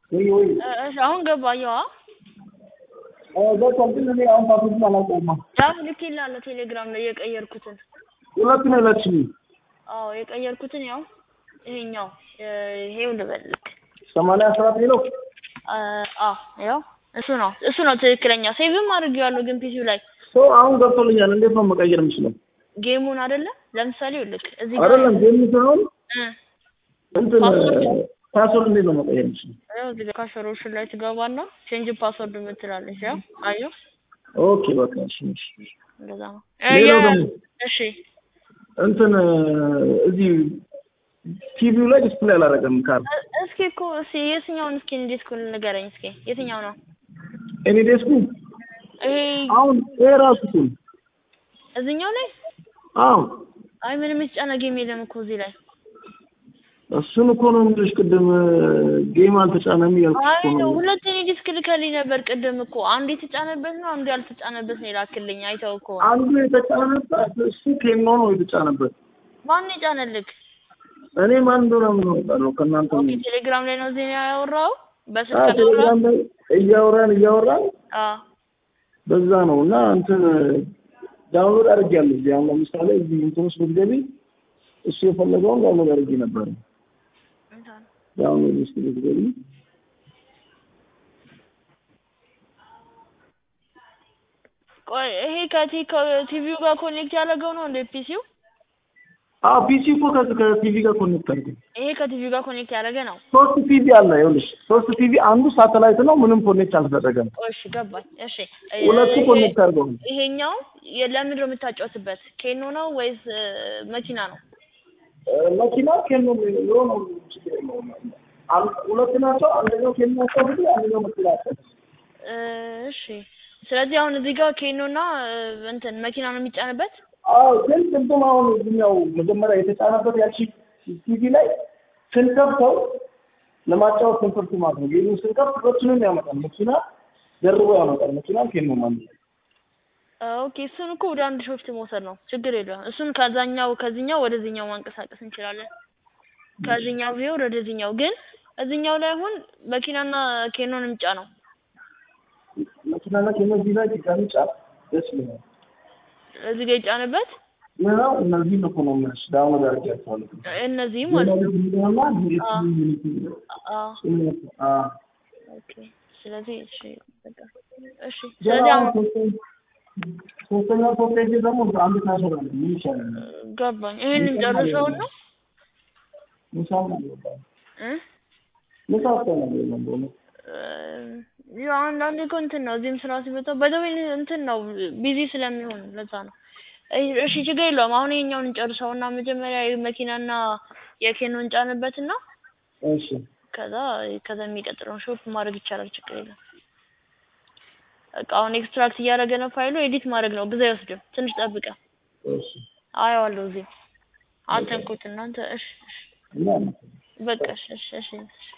ወይ ወይ እሺ አሁን ገባ አየዋ ገብቷል። ግን እኔ አሁን ፓስወርዱን አላውቀውማ። ዳም ልኬልሃለሁ ቴሌግራም ላይ የቀየርኩትን ሁለት ነው የላችሁኝ። አዎ የቀየርኩትን ያው ይሄኛው ይሄው ልበልክ ሰማንያ አስራት ነው አዎ ያው እሱ ነው እሱ ነው ትክክለኛ ሴቭም አድርጌዋለሁ ግን ፒሲው ላይ ሰው አሁን ገብቶልኛል። እንዴት ነው መቀየር የምችለው? ጌሙን አይደለ ለምሳሌ ይኸውልህ እዚህ ጋር አይደለም ጌም ሳይሆን እ እንትን ፓስወርድ? ፓስወርድ እንዴት ነው መቀየር የምችለው? ያው እዚህ ጋር ካሸሮሽን ላይ ትገባና ቼንጅ ፓስወርድ የምትላለች ያው አየሁ ኦኬ በቃ እሺ እሺ። እንደዛ ነው ሌላው የ- ደግሞ እሺ እንትን እዚህ ቲቪው ላይ ዲስፕሌይ አላደረገም ካር እ- እስኪ እኮ እስኪ የትኛውን እስኪ እንዴት እኮ ንገረኝ እስኪ የትኛው ነው እኔ ዴስኩ ይሄ አሁን ይሄ ራሱ እኮ ነው። እዚህኛው ላይ አዎ አይ ምንም የተጫነ ጌም የለም እኮ እዚህ ላይ እሱን እኮ ነው የምልሽ። ቅድም ጌም አልተጫነም እያልኩሽ አይ እኮ ነው። ሁለት እኔ ዲስክ ልከልኝ ነበር ቅድም እኮ አንዱ የተጫነበት ነው አንዱ ያልተጫነበት ነው የላክልኝ አይተው እኮ አንዱ የተጫነበት እሱ ኬኖ ነው የተጫነበት። ማን የጫነልክ እኔ ማን እንደሆነ ምን አውቃለሁ? ከእናንተ ኦኬ ምን ቴሌግራም ላይ ነው ዜና ያወራው አ በስልክ ነው ቴሌግራም ላይ እያወራን እያወራን አ በዛ ነው እና እንትን ዳውንሎድ አድርጌያለሁ። እዚህ አሁን ለምሳሌ እዚህ እንትን ውስጥ ብትገቢ እሱ የፈለገውን ዳውንሎድ አድርጌ ነበር። ዳውንሎድ ውስጥ ብትገቢ ቆይ ይሄ ከቲ ከቲቪው ጋር ኮኔክት ያደረገው ነው እንደ ፒሲው አዎ ፒሲ እኮ ከዚህ ከቲቪ ጋር ኮኔክት አድርጌ ይሄ ከቲቪው ጋር ኮኔክት ያደረገ ነው ሶስት ቲቪ አለ። ይኸውልሽ ሶስት ቲቪ አንዱ ሳተላይት ነው፣ ምንም ኮኔክት አልተደረገም። ቆይ እሺ ገባኝ እሺ ሁለቱ ይሄ- ኮኔክት አድርገው ነው። ይሄኛው የ- ለምንድን ነው የምታጫወትበት ኬኖ ነው ወይስ እ፣ መኪና ነው እ፣ መኪና ኬኖ የሚለው ነው ችግር የለውም። አን- ሁለት ናቸው። አንደኛው ኬኖ ያስቀብጥ፣ አንደኛው መኪና ያስቀብጥ። እ፣ እሺ ስለዚህ አሁን እዚህ ጋር ኬኖና እ፣ እንትን መኪና ነው የሚጫንበት አዎ ግን ቅድም አሁን እዚህኛው መጀመሪያ የተጫነበት ያቺ ቲቪ ላይ ስንከፍተው ለማጫወት ስንከፍት ማለት ነው። ጌሙ ስንከፍት ሁለቱንም ያመጣል። መኪና ደርቦ ያመጣል። መኪና ኬኖ ማለት ነው። ኦኬ እሱን እኮ ወደ አንድ ሾፍት መውሰድ ነው ችግር የለውም እሱን ከዛኛው ከዚህኛው ወደዚህኛው ማንቀሳቀስ እንችላለን ከዚህኛው ቢሆን ወደዚህኛው ግን እዚህኛው ላይ አሁን መኪናና ኬኖን የሚጫ ነው መኪናና ኬኖ እዚህ ላይ ድጋሚ ጫፍ ደስ ይለኛል። እዚህ ጋር ይጫንበት ምናው እነዚህ እኮ ነው የምልሽ ዳውንሎድ አድርጌያቸዋለሁ። እነዚህ ማለት ነው ሌላ ዲኤስ አዎ። ዩኒቲ አዎ አ ኦኬ ስለዚህ እሺ በቃ እሺ ገና ስለዚህ አሁን አሁን ሶስተኛ- ሶስተኛው ሶስቴጅ ደግሞ አንድ ታሰራለ ምን ይሻላል? ገባኝ ይሄንን ጨርሰውና ምሳም አልወጣም። እ ምሳ አስተናል የለም በእውነት ያው አንዳንዴ እኮ እንትን ነው እዚህም ስራ ሲመጣ በደዌ እንትን ነው ቢዚ ስለሚሆን ለዛ ነው። እይ- እሺ ችግር የለውም። አሁን ይሄኛውን እንጨርሰውና መጀመሪያ የመኪናና የኬኖን ጫንበትና እሺ ከዛ ከዛ የሚቀጥለውን ሾፕ ማድረግ ይቻላል። ችግር የለም። በቃ አሁን ኤክስትራክት እያደረገ ነው ፋይሉ። ኤዲት ማድረግ ነው ብዙ አይወስድም። ትንሽ ጠብቀ እሺ አየዋለሁ። እዚህ አተንኩት እናንተ። እሺ እሺ እና በቃ እሺ እሺ እሺ